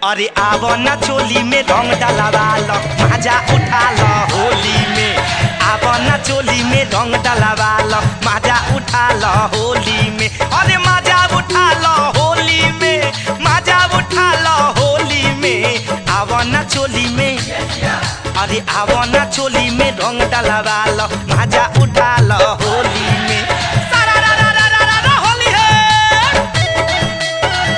अरे आवो ना चोली में रंग डलवा लो मजा उठा लो होली में आवो ना चोली में रंग डलवा लो मजा उठा लो होली में अरे मजा उठा लो होली में मजा उठा लो होली में आवो ना चोली में अरे आवो ना चोली में रंग डलवा लो मजा उठा लो होली में सारा रा रा रा रा रा रा होली है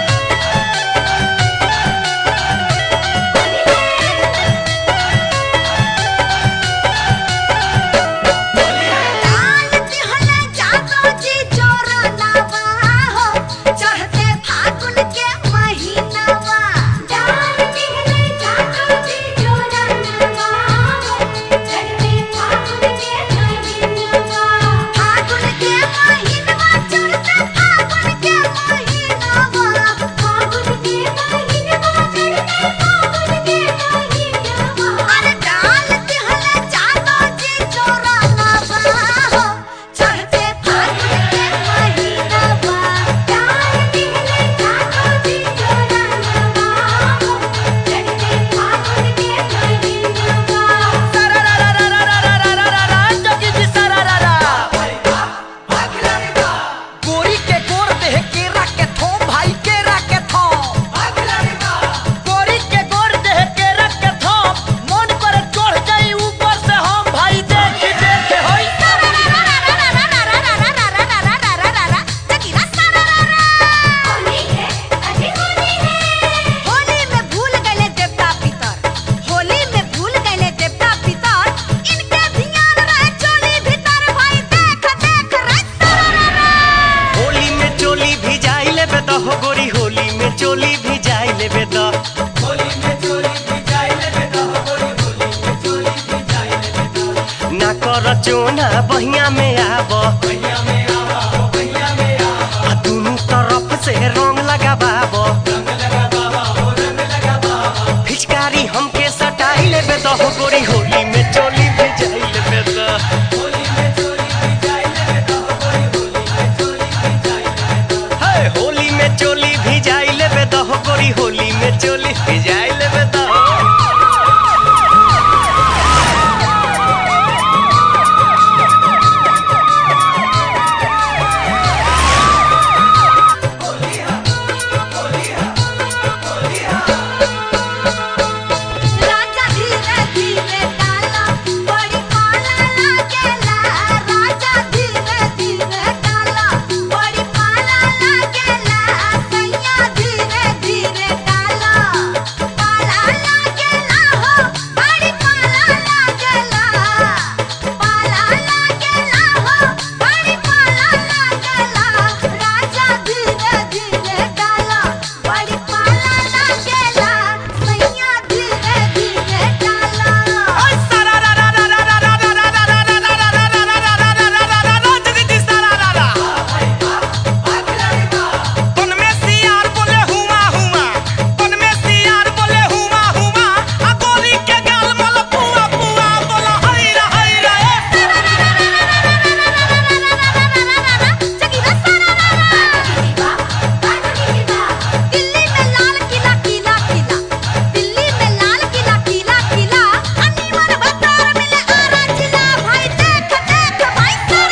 डाल दिहले जातो जी चोरनवा हो चढ़ते फागुन के महीनावा डाल दिहले जातो जी चोरनवा हो चढ़ते फागुन के महीनावा फागुन के महीनावा चढ़ते फागुन के महीनावा फागुन के महीनावा चढ़ते फागुन के महीनावा अरे डाल दिहले जातो जी चोरनवा हो चढ़ते फागुन के महीनावा डाल दिहले जातो जी चोरनवा हो चढ़ते फागुन के महीनावा सारा रा रा रा रा रा रा रा रा रा जोगी जी सारा रा रा गोरी के गोर देह केरा के थो भाई केरा के थो गोरी के गोर देह केरा के थो मन पर चढ़ जाई ऊपर से हम भाई देख देख होई होली में भूल गए देवता पितर होली में भूल गए देवता पितर इनके ध्यान रहे चोली भीतर भाई देख देख रे होली में चोली भी जाई लेबे त हो गोरी होली में चोली भी जाई लेबे त ना कर चोना बहिया में आब आ दुनू तरफ से रंग लगाबाब फिचकारी हमके सटाई लेबे त हो गोरी होली में चोली भी जाई लेबे त हे होली में चोली भी जाई लेबे त हो गोरी होली में चोली भी जाई लेबे त राजा धीरे धीरे डाला बड़ी पाला लागेला राजा धीरे धीरे डाला बड़ी पाला लागेला सैया धीरे धीरे डाला पाला लागेला हो बड़ी पाला लागेला पाला लागेला हो बड़ी पाला लागेला राजा धीरे धीरे डाला बड़ी पाला लागेला सैया धीरे धीरे डाला दिल्ली में लाल किला किला किला दिल्ली में लाल किला किला किला अनीमन भतार मिले आरा जिला भाई देख देख भाई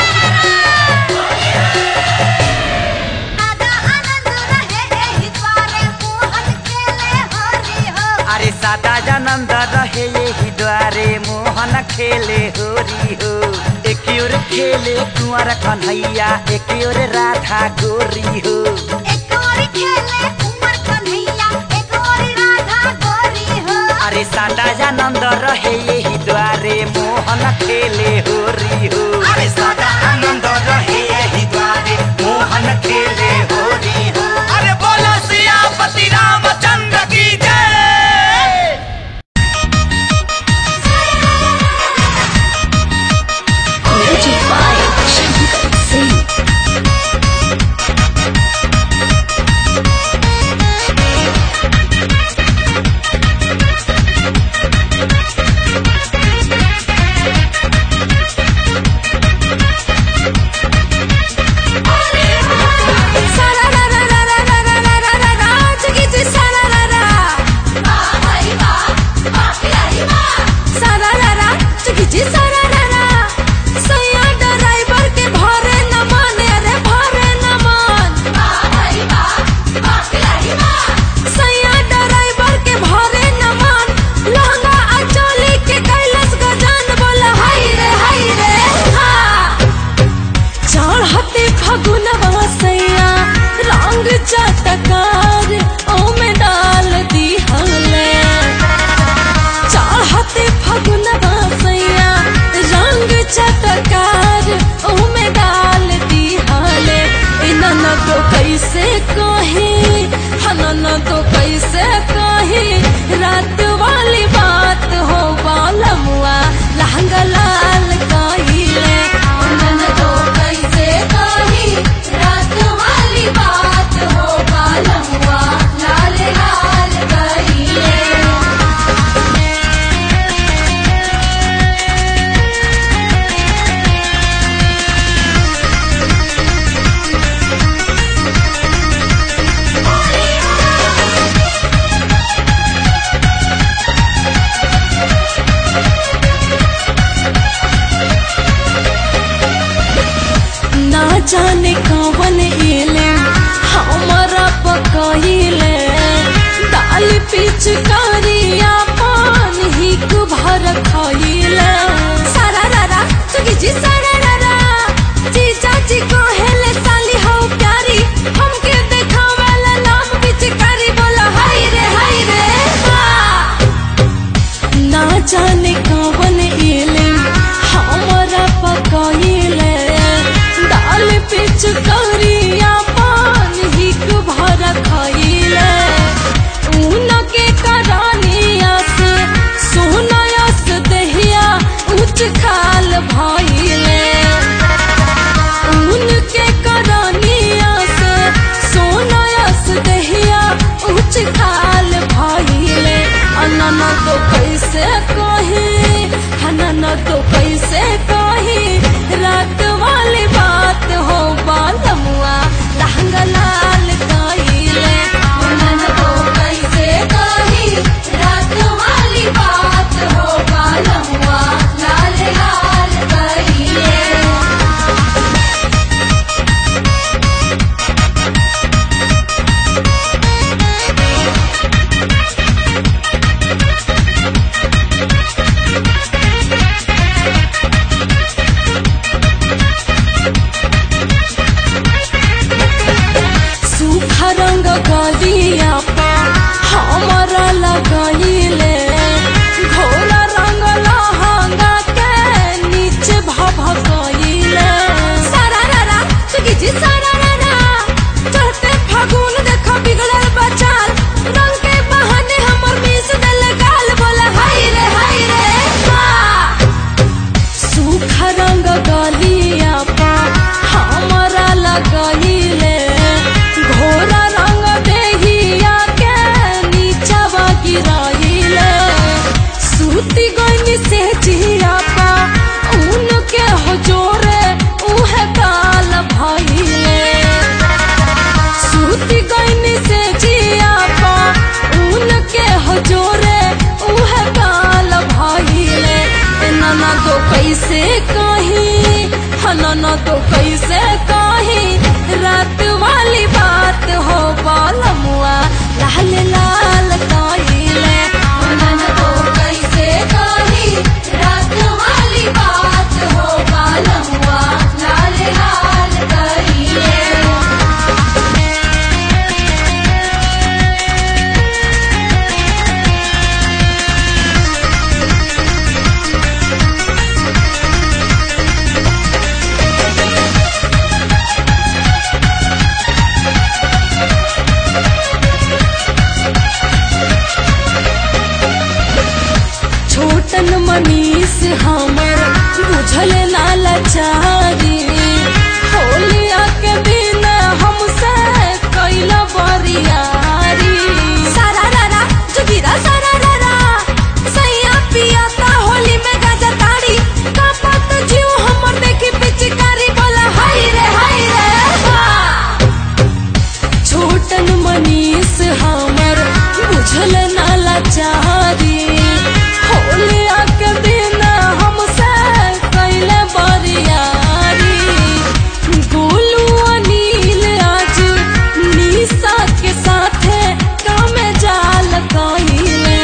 आधा आनंद रहे एही द्वारे मोहन खेले हरि हो अरे सादा जानंद रहे यही द्वारे मोहन खेले होरी हो एक ओर खेले कुंवर कन्हैया एक ओर राधा गोरी हो एक और खेले कुंवर कन्हैया एक और राधा गोरी हो अरे सादा जानंद रहे यही द्वारे मोहन खेले होरी हो अरे सदा आनंद रहे यही द्वारे मोहन खेले होरी हो अरे बोलो सियापति रामचंद्र की जय Music by Shankar Singh. Thank जाने कवन एले हमारा पकइले दाल पिचकारिया पान ही भर खइले सारा रारा सुगी जी सारा रारा जी चाची कहेले साली हो प्यारी हमके देखावेला नाम पिचकारी बोला हाय रे हाय रे हा ना जाने कवन एले हमारा पकइले दाल पिचकारिया पान ही भर खइले ऊन के करानिया से सोनायस दहिया उच खाल भइले ऊन के करानिया से सोनायस दहिया उच खाल भइले अनन तो कैसे कही हनन तो कैसे कही रात वाली बात हो बालमुआ लहंगा लाल कइले अनन तो कैसे कही रात वाली बात हो बालमुआ लाल लाल कइले सूखा रंग गलिया पा हमारा लगइले घोड़ा रंग लहंगा के नीचे भभकइले सारा रारा सुगी जी सारा रारा चढ़ते फागुन देखो बिगड़ल बचाल रंग के बहाने हमर मिस दल गाल बोला हाय रे हाय रे हा सूखा रंग गलिया पा हमारा लगइले घोड़ा रंग देहिया के नीचवा गिराइले सूती गइनी से जिया पा ऊन के हजोरे उहे काल भइले सूती गइनी से जिया पा ऊन के हजोरे उहे काल भइले ए नाना तो कैसे कही हनाना तो कैसे कही रात वाली बात हो बालमुआ लाल लाल कइले नाना तो कैसे कही रात वाली बात हो बालमुआ लाल लाल कइले छोटन मनीष हमर बुझल ना लाचारी होलिया के दिन हमसे कैल बरियारी सारा रारा जुगिरा सारा रारा सैया पिया ता होली में गाजा ताड़ी कापत जीव हमर देखी पिचकारी बोला हाय रे हाय रे हा छोटन मनीष हमर बुझल ना लाचारी होलिया के दिन हमसे कैले बरियारी गोलू अनिल आज निशा के साथे काम जाल कइले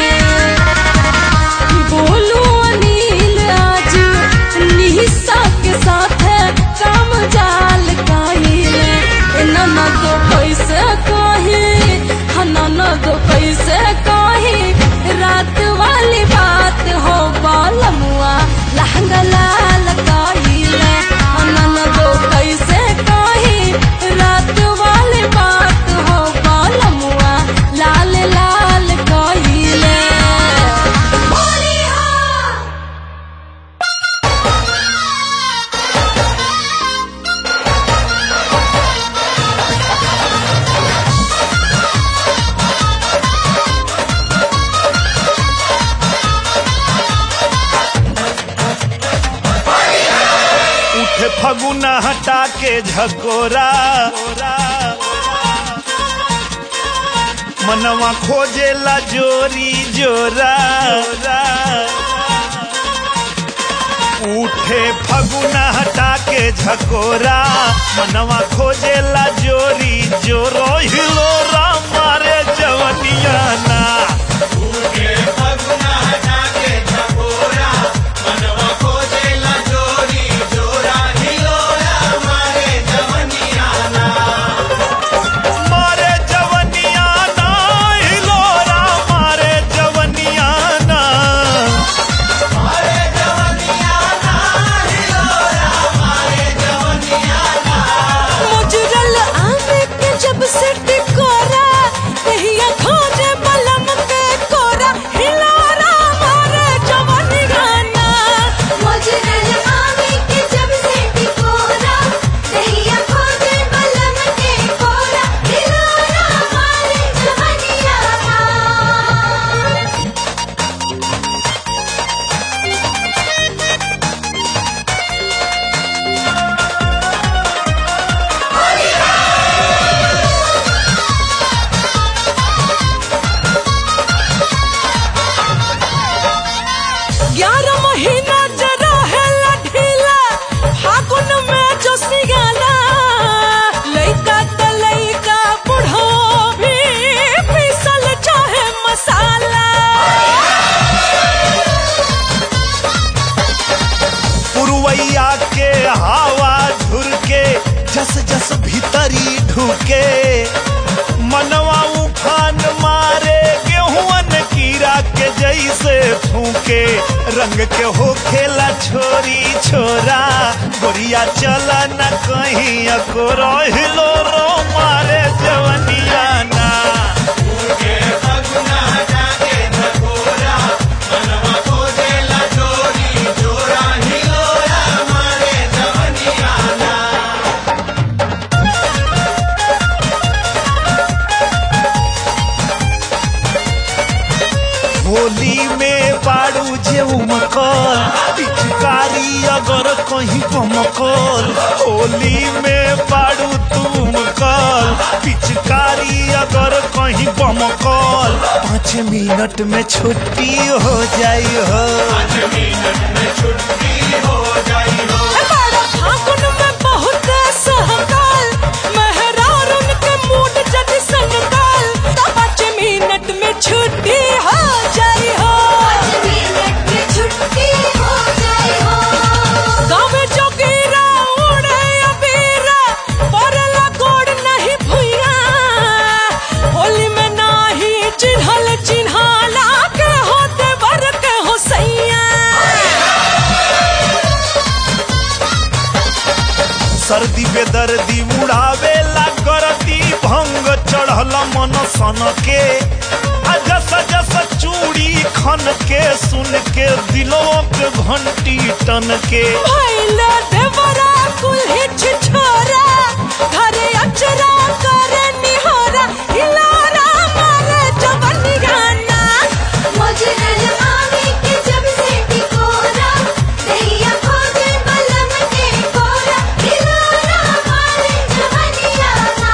गोलू अनिल आज निशा के साथे काम जाल कइले नना तो कैसे कही हनना तो कैसे कही रात वाली बात हो बालमुआ लहंगा लाल कइले नना तो कैसे कही रात वाली बात हो बालमुआ लाल लाल कइले होली हो उठे फगुना हटा के झकोरा मनवा खोजेला जोरी जोरा उठे फगुना हटा के के झकोरा मनवा खोजेला जोरी जोरो हिलोरा मारे जवनिया ना मारे जवनिया ना हिलोरा मारे जवनिया ना मुजरल आने के जब से टिकोरा कहिया खोजे बलम के कोरा हिलोरा मारे जवानी गाना मुजरल आवे के जब से टिकोरा दहिया खोजे बलम के कोरा दिलोरा मारे जवनिया ग्यारह महीना जरा है ढीला फागुन में जो सिगाला लइका त लइका बुढ़ो भी पीसल चाहे मसाला पुरवैया के हवा झुरके जस जस भीतरी ढुके मनवा उफान मारे गेहुअन कीड़ा के जैसे फूके रंग के हो खेला छोरी छोरा गोरिया चला न कहीं अको हिलो रो मारे जवनिया ना होली में बाड़ू जे उमकल पिचकारी अगर कहीं कमकल होली में बाड़ू तुम कल पिचकारी अगर कहीं बमकल पाँच मिनट में छुट्टी हो जाई हो बड़ा फागुन में बहुत सहकाल मेहरार उनके मूड जद संगाल तो पाँच मिनट में छुट्टी हो जाई हो मिनट में छुट्टी हो जाए हो गाँव जोगीरा उड़े अबीरा पड़ला गोड़ नहीं भुइया होली में नाही चिन्हल चिन्हाला के होते बर के हो सैया सर्दी बेदर्दी उड़ावे ला करती भंग चढ़ल मन सन के आ जस जस चूड़ी खन के सुन के दिलों के घंटी टन के भैला देवरा कुल्ही छिछोरा घरे अचरा करे निहोरा हिलारा मारे जवनी गाना मुजरल आवे के जब से टिकोरा दहिया खोजे बलम के कोरा दिलोरा मारे जवनिया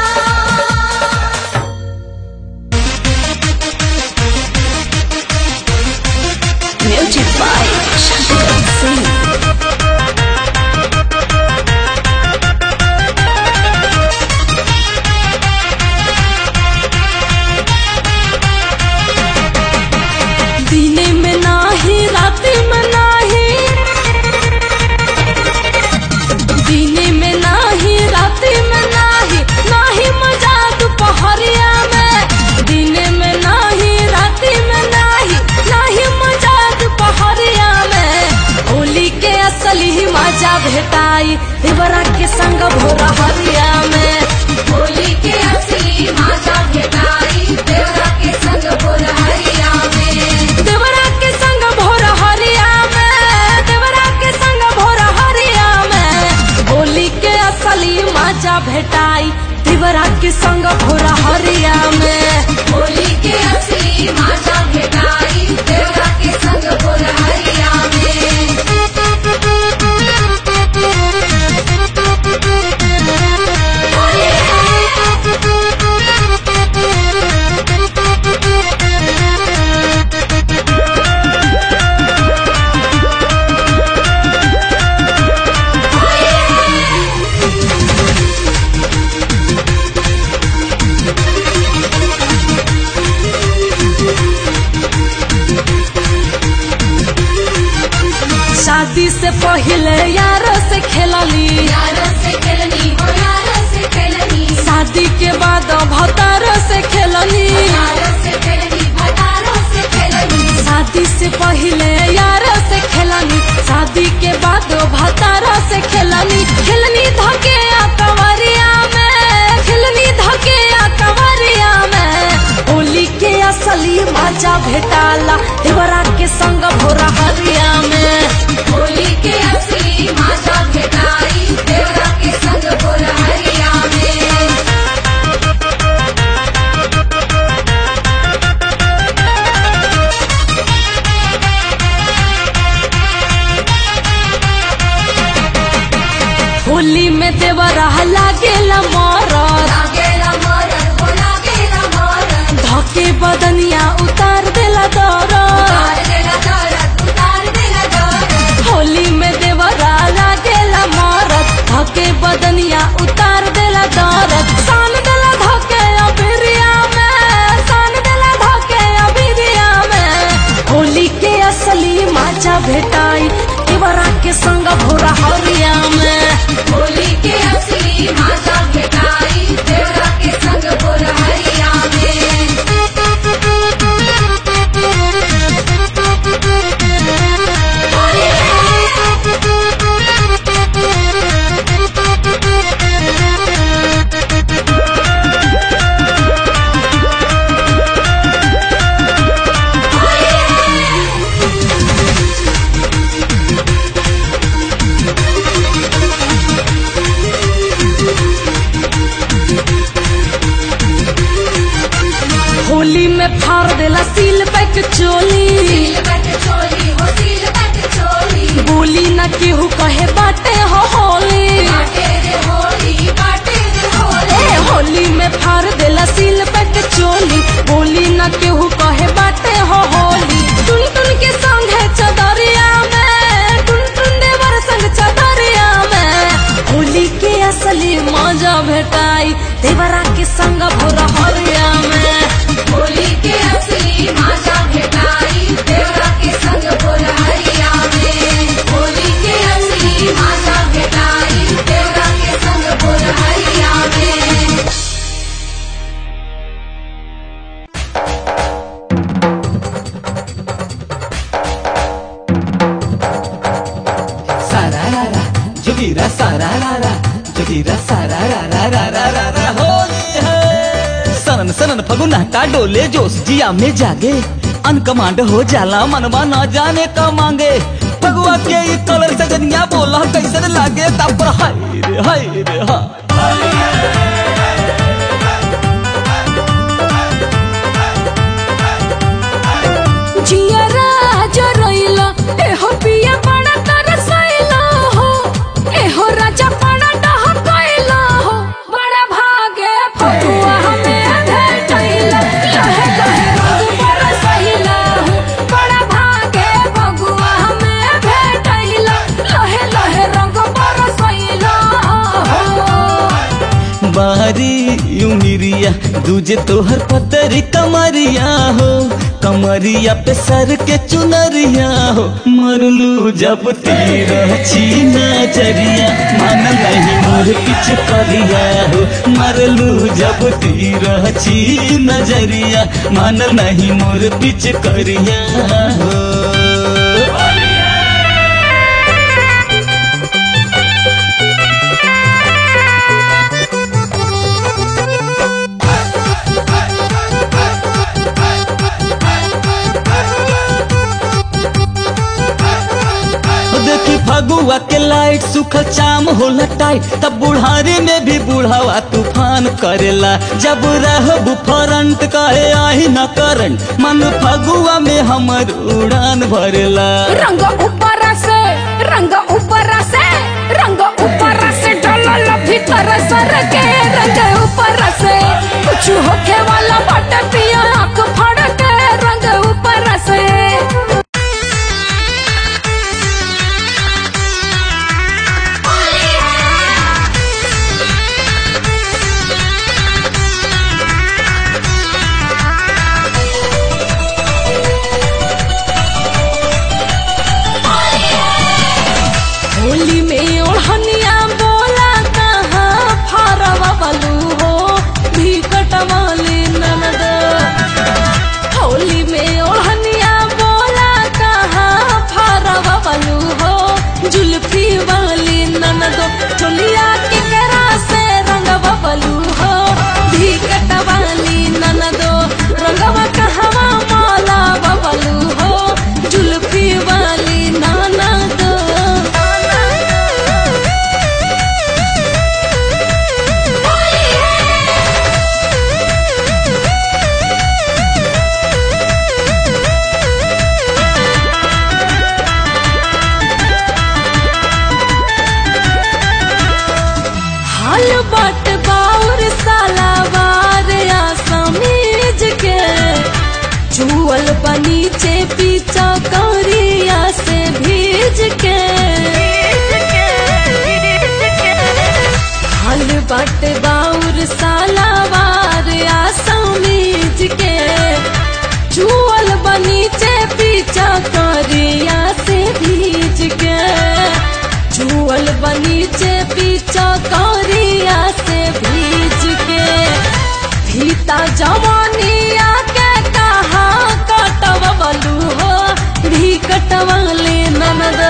Music by Shankar Singh. दिने में नाही राति में नाही दिने में नाही राति में नाही नाही मजा दोपहरिया में दिने में नाही राति में नाही नाही मजा दोपहरिया में होली के असली मजा भेटाई देवरा के संग भोरा हरिया में होली के असली मजा भेटाई देवरा के संग बोलहरिया में देवरा के संग भोर हरिया में देवरा के संग भोर हरिया में होली के असली मजा भेटाई देवरा के संग भोर हरिया में होली के असली मजा भेटाई देवरा के संग बोलहरिया में होली है शादी से पहले यारों से खेलनी यारों से खेलनी हो यारों से खेलनी शादी के बाद भतारों से खेलनी यारों से खेलनी भटारों से खेलनी शादी से पहले यारों से खेलनी शादी के बाद भतारों से खेलनी खेलनी धके आ कंवरिया में खेलनी धके आ कंवरिया में होली के असली मजा भेटाला देवरा के संग भोरा हरिया में होली के असली माता भेटाई देवरा के संग बोरहरिया में होली में देवरा लागेला मरद लागेला मरन हो लागेला मरन धके बदनिया उतार देला दरद उतार देला दरद उतार देला दरद होली में देवरा लागेला मरद धके बदनिया उतार देला दरद सान देला धके अबिरिया में सान देला धके अबिरिया में होली के असली मजा भेटाई देवरा के संग भोरा हरिया में होली के असली माता भेटाई देवरा के संग बोरहरिया में होली में फाड़ देला सील पैक चोली सील बट चोली हो सील बट चोली बोली न केहू कहे बाटे हो होली बाटे रे होली बाटे रे होली ए होली में फाड़ देला सील पैक चोली बोली न केहू कहे बाटे हो होली टुन टुन के संग है चदरिया में टुन टुन देवर संग चदरिया में होली के असली मजा भेटाई देवरा के संग भोरा हरिया में होली के असली माता भेटाई देवरा के संग बोरहरिया में होली के असली माता भेटाई देवरा के संग बोरहरिया में सारारारा जोगीरा सारारारा जोगीरा सारारारा होली है सनन सनन फगुना का डोले जोश जिया में जागे अनकमांड हो जाला मनवा न जाने का मांगे फगुआ के ई कलर सजनिया बोला कैसन लागे तापर हाय रे हाय रे हा जियरा जरइला एहो पिया बड़ा तरसइला हो एहो राजा बड़ा डहकइला हो बड़ा भागे फतुआ हमें भेटइला लहे लहे रंग बरसइला हो बड़ा भागे फगुआ हमें भेटइला लहे लहे रंग बरसइला हो बारी उमिरिया दूजे तोहर पतरी कमरिया हो कमरिया पे सर के चुनरिया हो मरलू जब तीर छीना चरिया मन नहीं मोर किछ करिया हो मरलू जब तीर छी नजरिया मन नहीं मोर पिछ करिया हो देखी फगुआ के लाइट सुखल चाम होला टाइट तब बुढ़ारी में भी बुढ़ावा तूफान करेला जब रहबू फरंट कहे आही न करंट मन फगुआ में हमर उड़ान भरेला रंग ऊपर से रंग ऊपर से रंग ऊपर से डलल भीतर सर के रंग ऊपर से कुछ होखे वाला बट पिया आंख फाड़ के रंग ऊपर से नीचे पीछा करिया से भीज के हल बट बाउर सालावार आ समीज के चुअल बनीचे पीछा करिया से भीज के चुअल बनीचे पीछा करिया से भीज के फीता जवानिया के कहा कटवलू हो भी कटवले ननद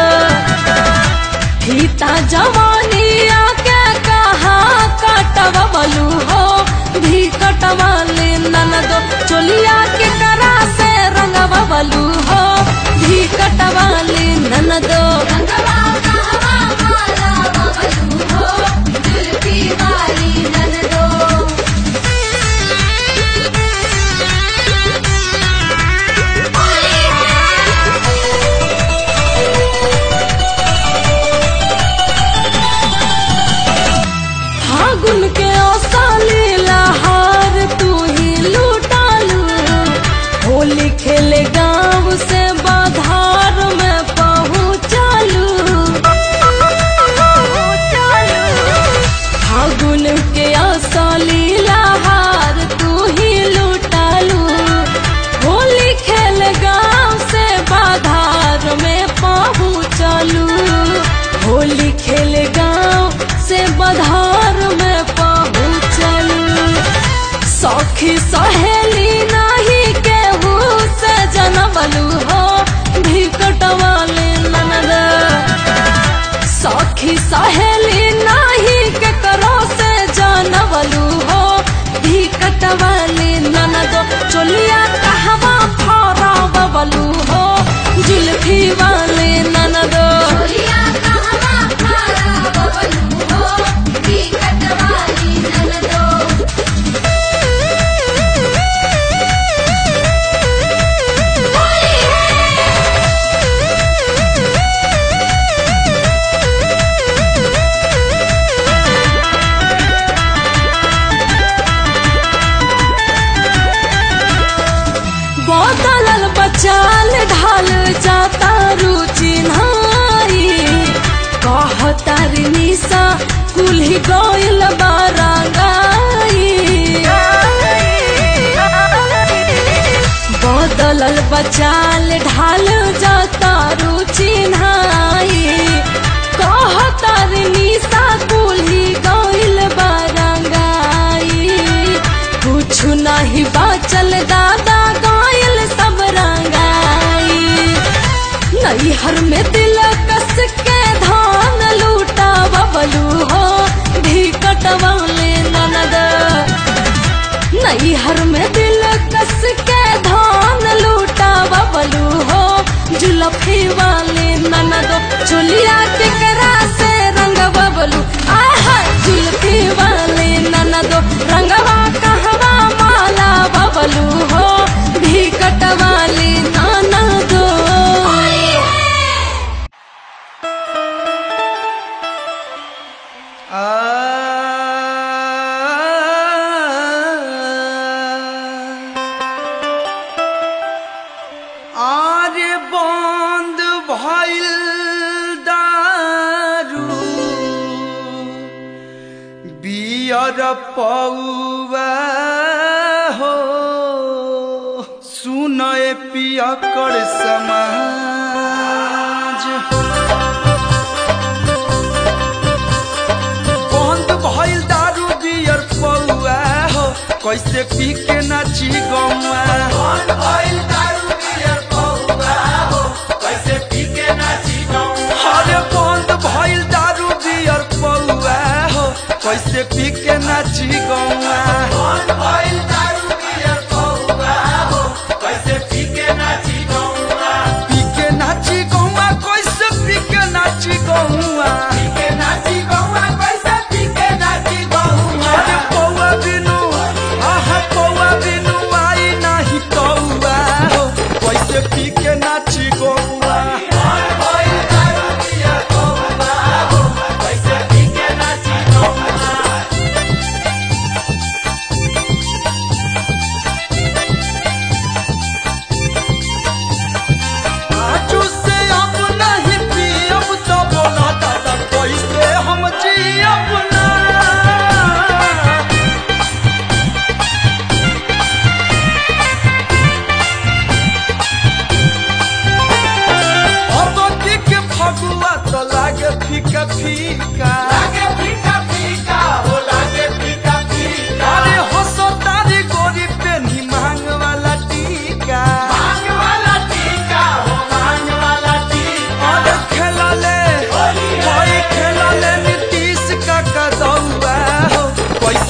फीता जवानिया के कहा कटवलू हो भी कटवले ननद चोलिया के करा से रंगवलू हो भी कटवले ननद रंगवा कहवा माला बबलू हो जुल्फी वाली ननदो फागुन के औसाली लहार तू ही लूटालू होली खेले गांव से बाधार में पहुँचालू फागुन के औसाली लहार तू ही लूटालू होली खेल गांव से बाधार में पहुँचालू होली खेल गांव से बाधार में पहुँचलू सखी सहेली नहीं केहू से जनमलू हो भी कटवाले ननद सखी सहेली नहीं के करो से जानवलू हो भी कटवाले ननद चोलिया कहवा फरा बबलू हो जुल्फी वाले ननद चोलिया कहवा माला बबलू हो बिकट वाली ननदो बदलल बचाल ढाल जाता रुचि नाई कहतार निशा कुल्ही गइल बारांगाई बदलल बचाल ढाल जाता रुचि नाई कहतार निशा कुल्ही गइल बारांगाई कुछ नहीं बाचल दादा गायल सब रंगाई नैहर में दिल कस के धान लूटा बबलू हो भी कटवाले ननद नैहर में दिल कस के धान लूटा बबलू हो जुलफी वाले ननद चोलिया के करा से रंग बबलू आहा जुलफी वाले ननद रंगवा कहवा माला बबलू हो भी कटवाले ननद आरे बंद भइल दारू बियर पौवा हो सुनए पियकर समाज बंद भइल दारू बियर पौआ हो कैसे पी के नाची गौआ बंद भइल दारू बियर पौआ हो कैसे पी के नाची गौआ अरे बंद भइल दारू बियर पौआ हो कैसे पी के नाची गौआ बंद भइल दारू बियर पौआ हो कैसे पी के नाची गौआ पी के नाची गौआ कैसे पी के नाची गौआ पी के नाची गौआ कैसे पी के नाची गौआ अरे पौआ बिनु आहा पौआ बिनु आई नाही कौआ हो कैसे पी के नाची गौआ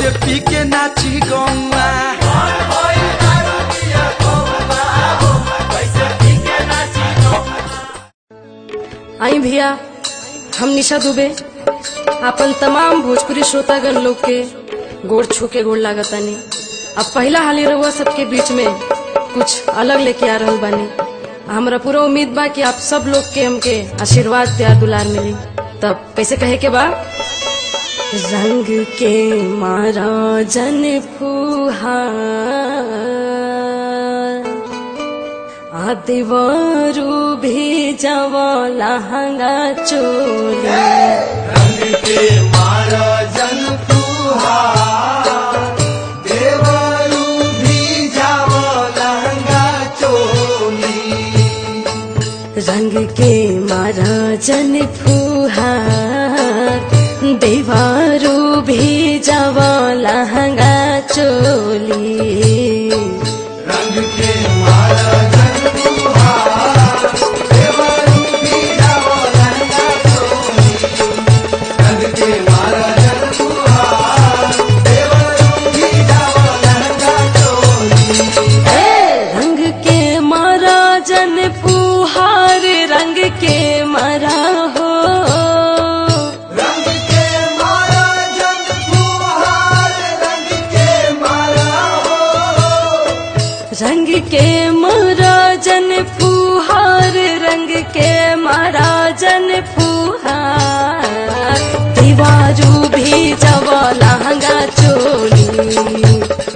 कैसे पी के नाची गौआ आई भैया हम निशा दुबे अपन तमाम भोजपुरी श्रोतागण लोग के गोड़ छू के गोड़ लागतानी अब पहला हाली रहुआ सबके बीच में कुछ अलग लेके आ रहल बानी हमरा पूरा उम्मीद बा कि आप सब लोग के हमके आशीर्वाद प्यार दुलार मिली तब कैसे कहे के बा रंग के मारा जन फुहार आदिवारू भी जवा लहंगा चोली रंग के मारा जन फुहार देवारू भी जवा लहंगा चोली रंग के मारा जन फुहार रंग के मारा हो रंग के मारा जन फुहार रंग के मारा जन फुहार दीवारू भी जवा लहंगा चोली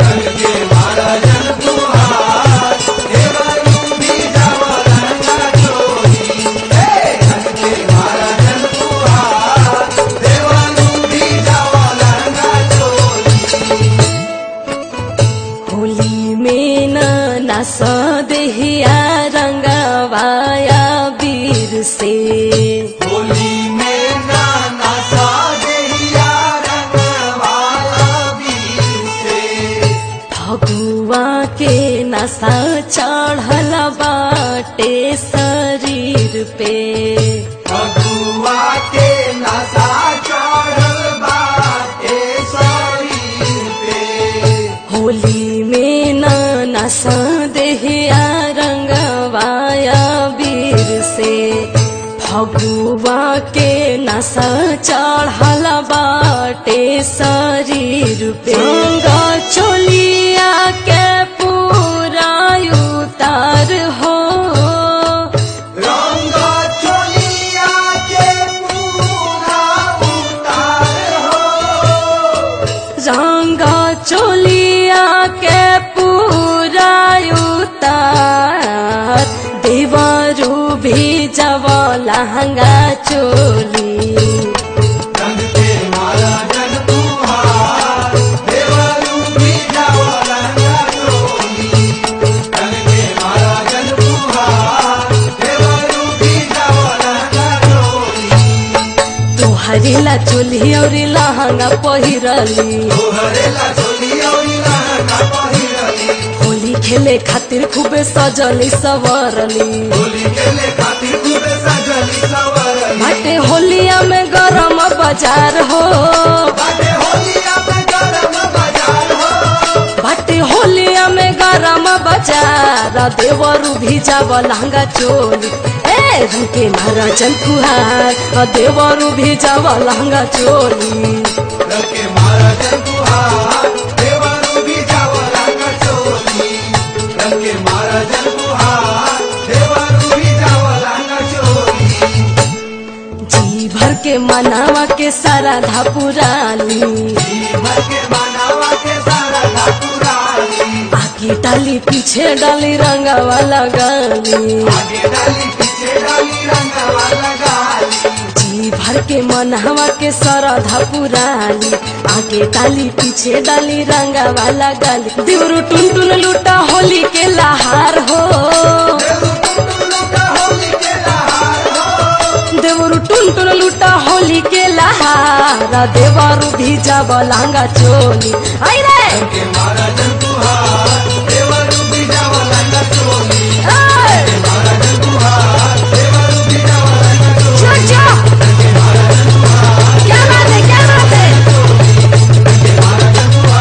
होली में न नस देहिया रंगवाया वीर से होली में नाना सा देहिया रंगवाला वीर से फगुआ के नशा चढ़ल बाटे शरीर पे फगुआ के नशा चढ़ल बाटे शरीर पे होली में न नस देहिया रंगवाया वीर से फगुआ के नशा चढ़ल बाटे शरीर पे गंगा चोलिया के पूरा उतार हो रंग चोलिया के पूरा उतार हो रंगा चोलिया के पूरा उतार देवरू भी जब लहंगा चोली रंग के माला जन तुहार देवरू भी जाओ रंगा चोली रंग के माला जन तुहार देवरू भी जाओ रंगा चोली तोहरी ला चोली और लहंगा पहिरली तोहरे ला चोली और लहंगा पहिरली होली खेले खातिर खूबे सजली सवरली होली खेले खातिर खूबे सजली सवरली बाटे होलिया में गरम बाजार हो बाटे होलिया में गरम बाजार हो बाटे होलिया में गरम बाजार देवरू भी जाव लहंगा चोली ए रंग के महाराजन फुहार देवरू भी जाव लहंगा चोली रंग के मारा जन तुहार देवरू भी जाओ रंगा चोली रंग के मारा जन तुहार देवरू भी जाओ रंगा चोली जी भर के मनावा के सारा धापुराली भर के मानवा के सारा ठाकुराली आगे डाली पीछे डाली रंगावा लगाली आगे डाली पीछे डाली रंगवा लगाली जी भर के मनहवा के सरधा पुराली आगे डाली पीछे डाली रंगा वाला गाली देवरू टुन टुन लूटा होली के लहार हो होली के लहार हो देवरू टुन टुन लूटा होली के लहार देवरू भी जब लहंगा चोली आई रे के मारा जन तुहार देवरू भी जाओ रंगा चोली ए, मारा जन तुहार देवरू भी जाओ रंगा चोली जा, जा। क्या बात है क्या बात है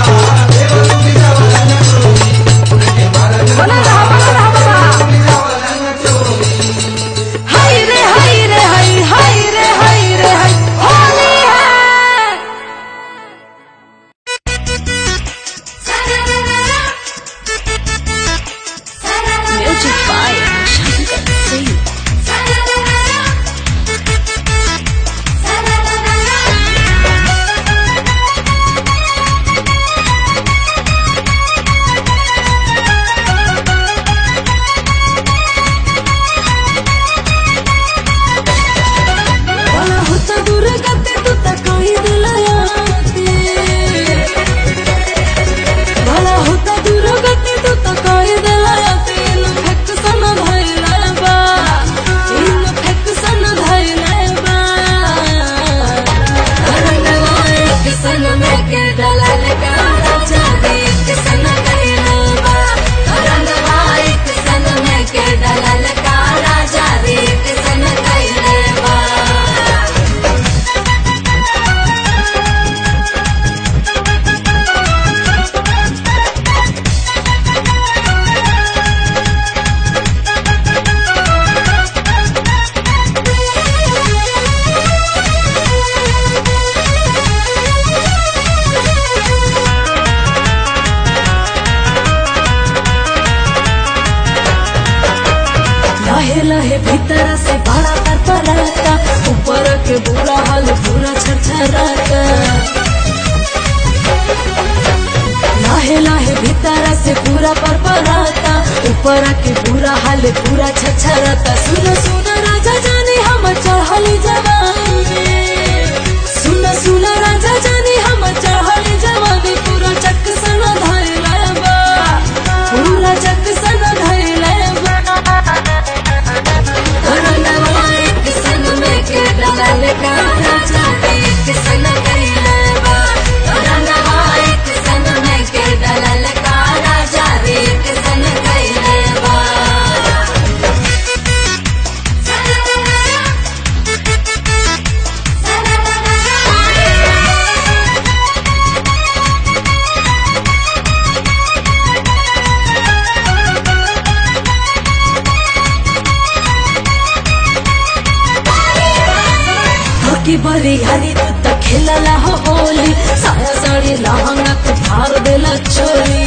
बाकी बड़ी हरी तू तो खेलला हो होली साया साड़ी लहंगा तू फाड़ देला चोली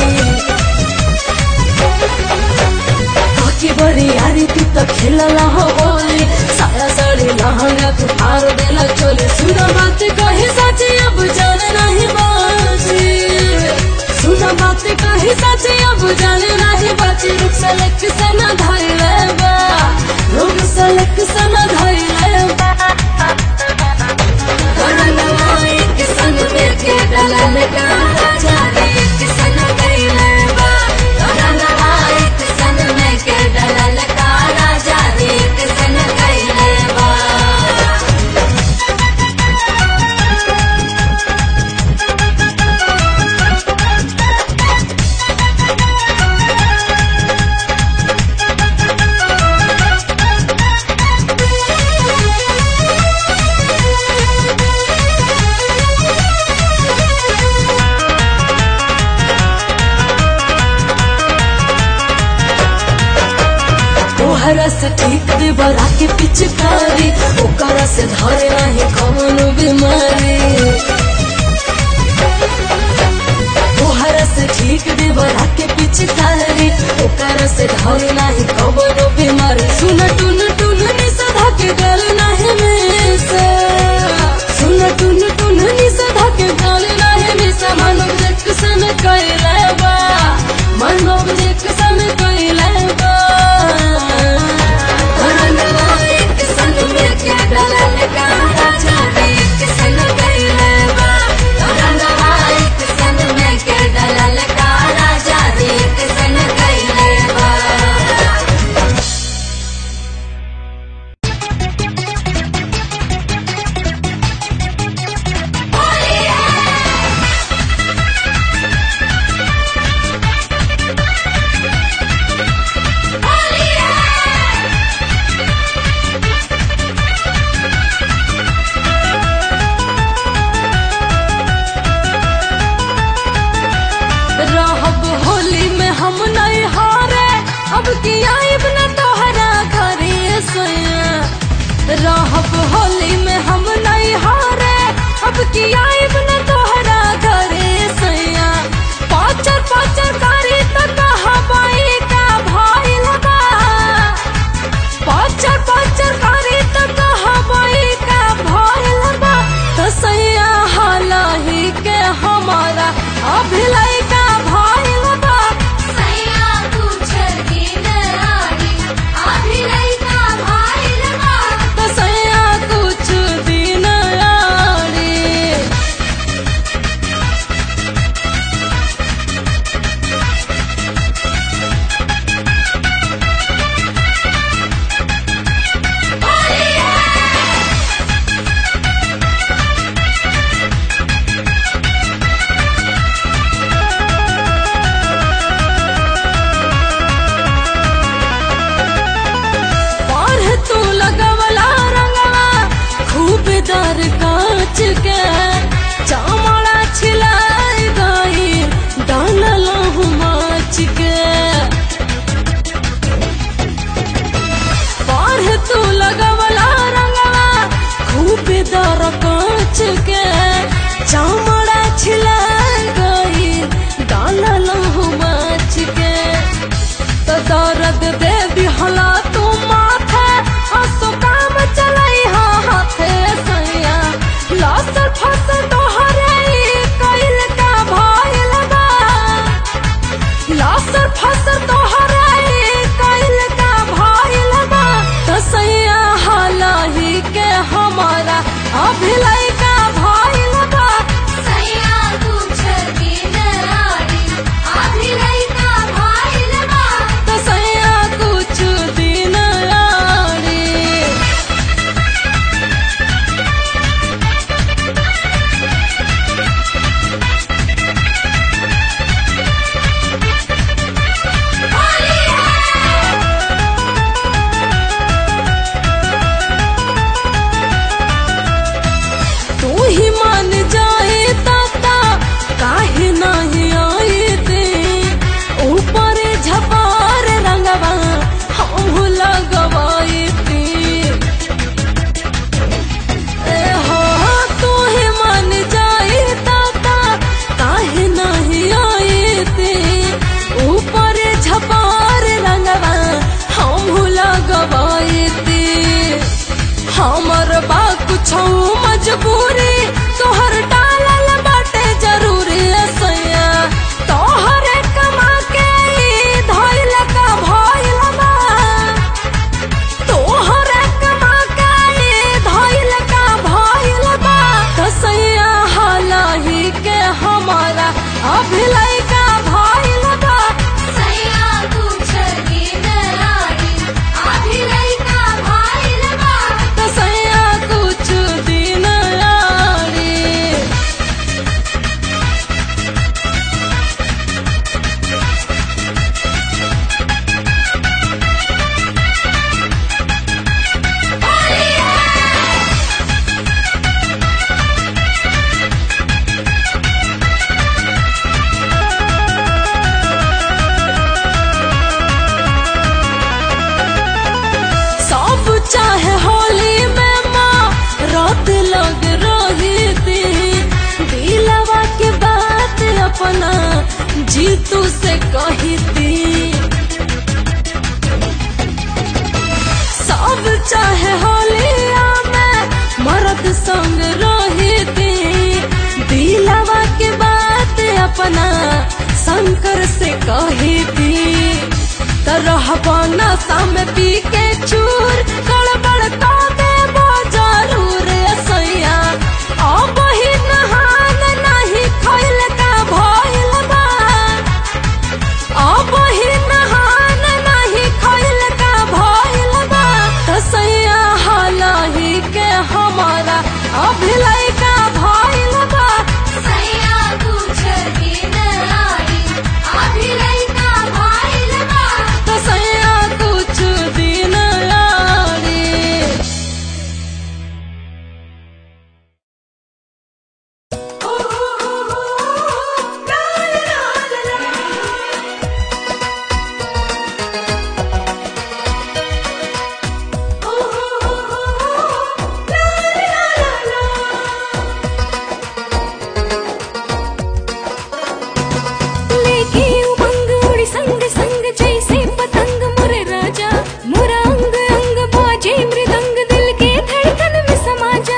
बाकी बड़ी हरी तू तो खेलला हो होली साया साड़ी लहंगा तू फाड़ देला चोली सुना बात कही सच अब जान नहीं बाजी सुना बात कही सच अब जान नहीं बाजी रुक सलक से न धैले बा रुक सलक से न धैले बा तोहरा से ठीक दे बरा के पिचकारी ओकरा से धरे नहीं कौन बीमारी तोहरा से ठीक दे बरा के पिचकारी ओकरा से धरे नहीं कौन बीमारी सुन टुन टुन नि सधा के गल नहीं में से सुन टुन टुन नि सधा के गल नहीं में से मानव देख सन कैले बा मानव देख सन कैले बा रहब होली में हम नहीं हारे अब की आइब न तोहरा घरे सोया रहब होली में हम नहीं हारे अब की आइब न तोहरा घरे सोया पाचर पाचर कारी त कहा बाई का भइल बा पाचर पाचर कारी त कहा बाई का भइल बा त सैया हालही के हमारा अभिलय का भइल बा त सैया कुछ दिन आड़ी पढ़ तू लगवला रंगवा खूब दर कांच के चामड़ा छिलाई गई डालल माच के पढ़ तू लगवला रंगवा खूब दर कांच के चामड़ा छिलाई गई डालल माच के तो दर्द दे दिहला तू माथे हंसो काम चलाई हा हाथे सैया लसर फसल तोहरे ई कइल का भइल बा लसर फसल तोहरे ई कइल का भइल बा तो सैया हालही के हमारा अभिलय का भइल बा कुछ मजबूरी तोहर डालल बाटे जरूरी सैया तोहरे कमा के ई धइल का भइल बा तोहरे कमा के ई धइल का भइल बा तो सैया हालही के हमारा अभिलय का भइल बा सैया कुछ दिन रानी आधी लइका भाइल बा तो सैया कुछ दिन यारी सब चाहे होली में माँ रात लग रही थी दिलवा के बात अपना जीतू से कही थी सब चाहे होलिया में मर्द संग रही थी दिलवा के बात अपना शंकर से कही थी तरह नशा में पी के चूर गड़बड़ का देबो जरूर सैया अब ही नहान नहीं खैल का भइल बा अब ही नहान नहीं खैल का भइल बा तो सैया हालही के हमारा अभिलय का भइल बा सैया कुछ दिन रानी आधी लइका भाइल बा तो सैया कुछ दिन यारी लेके उमंग उड़ी संग संग जैसे पतंग मुरे राजा मुरा अंग अंग बाजे मृदंग दिल के धड़कन में समा जा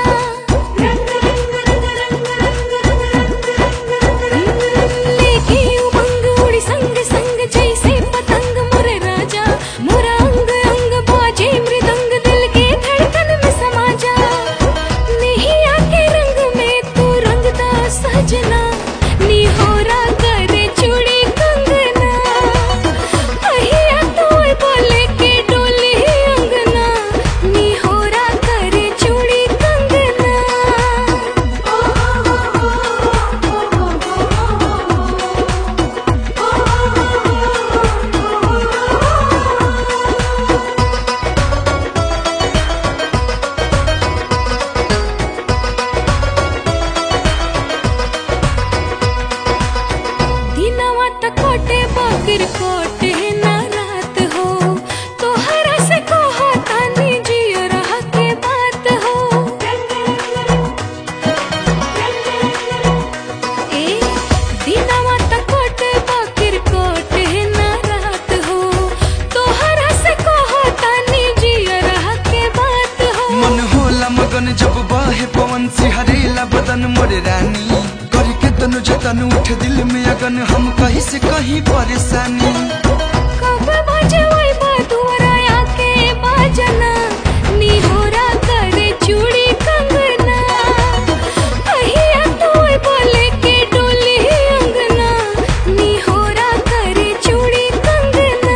लेके उमंग उड़ी संग संग जैसे पतंग मुरे राजा मुरा अंग अंग बाजे मृदंग दिल के धड़कन में समा जा नहीं आके रंग में तू रंगदा सजना निहोरा करे चूड़ी कंगना अहिया तोय बोले के डोली अंगना निहोरा करे चूड़ी कंगना दिनवा त कोटे बगिर कोटे ना रात हो तोहरा से कहो तानी जियो रह के बात हो ए दिनवा त कोटे बगिर कोटे ना रात हो तोहरा से कहो तानी जियो रह के बात हो मन होला मगन जब बहे पवन सिहरेला बदन मोरे रानी करी के तनु जतन उठ दिल में अगन हम कहीं से कहीं परेशानी कब बजे वही बदुरा आके बाजना निहोरा करे चूड़ी कंगना अहिया तोय बोले के डोली अंगना निहोरा करे चूड़ी कंगना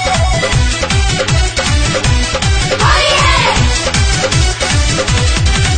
Hey!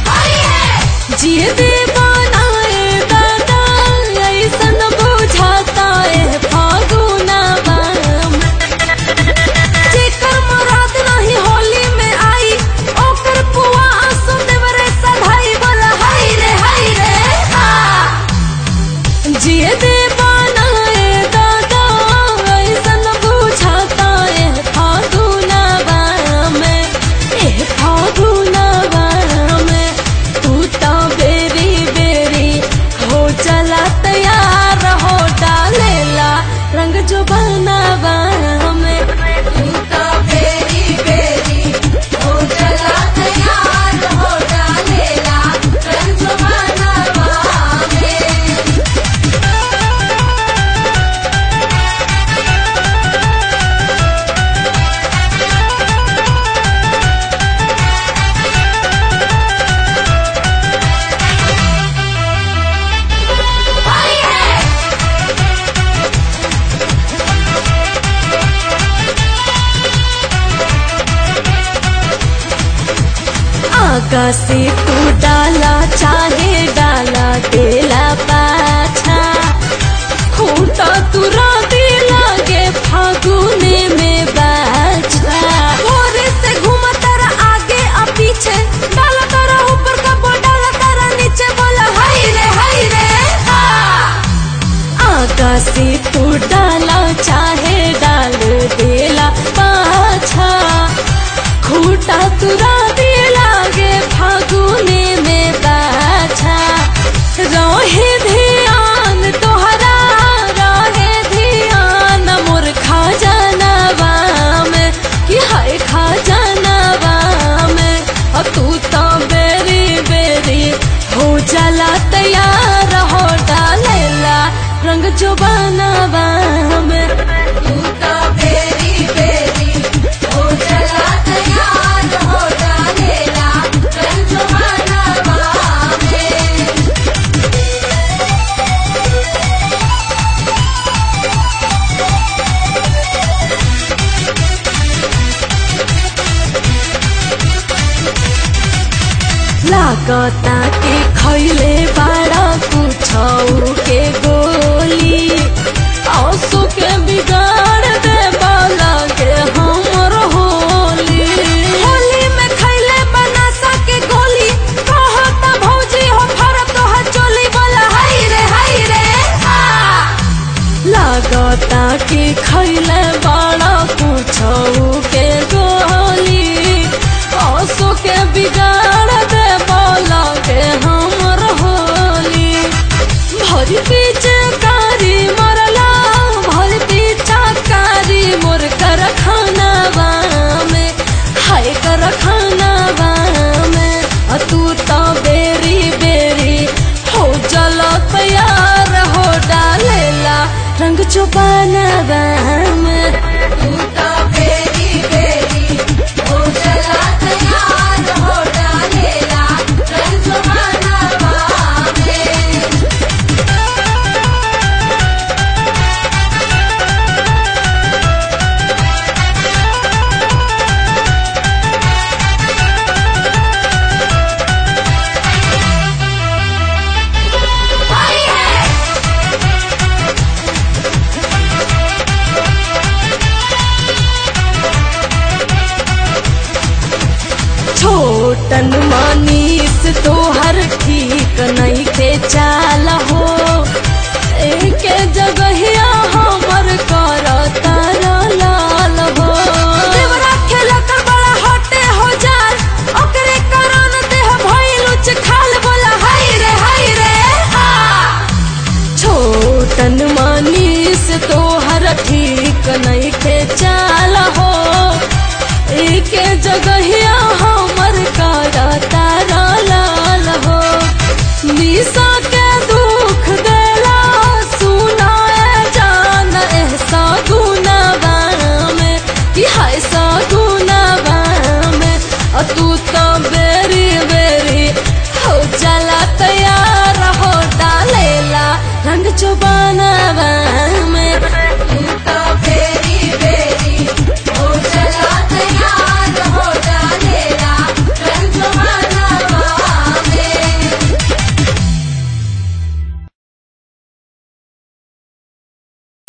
आगा से तू डाला चाहे डाला तेला पाछा खूटा तुरा दे लागे फागुने में बाछा भोरे से घूमा तारा आगे आ पीछे डाला तारा ऊपर का बो डाला तारा नीचे बोला हाय रे हाय रे हा आगा से तू डाला चाहे डाल देला पाछा खूटा तुरा दे लागे फागुने में बाछा रहे ध्यान तोहरा रहे ध्यान मोर खा जानवा में कि हाय खा जानवा में अ तू तो बेरी बेरी हो जाला तैयार हो डालेला रंग जो बनवा में तू तो बेरी बेरी हो चला तैयार हो डालेला रंजमानवा में लागता के खैले बाड़ा कुछौ के गोली आंसू के बिगाड़ दे लगे हमर होली होली में खैले बनासा के गोली कहता भौजी हो फरत तो चोली बोला हाय रे हाय रे हा लागता कि खैले बड़ा कुछौ के गोली आंसू के बिगाड़ दे लगे हमर होली भरी पीछे कारी मरला भरी पीछा कारी मोर कर खाना में हाय कर खाना में अ तू तो बेरी बेरी हो चलो तैयार हो डालेला रंग चुपाना में तू तो बेरी बेरी हो चला तैयार हो डालेला रंजमानवा में छोटन मानीस तोहर ठीक नहीं के चाल हो एक जगहिया हमर कर तारा लाल हो देवरा खेला कर बड़ा हटे हो जाल ओकरे कारण देह भइल उच खाल बोला हाय रे हाय रे हा छोटन मानीस तोहर ठीक नहीं के चाल हो एक जगहिया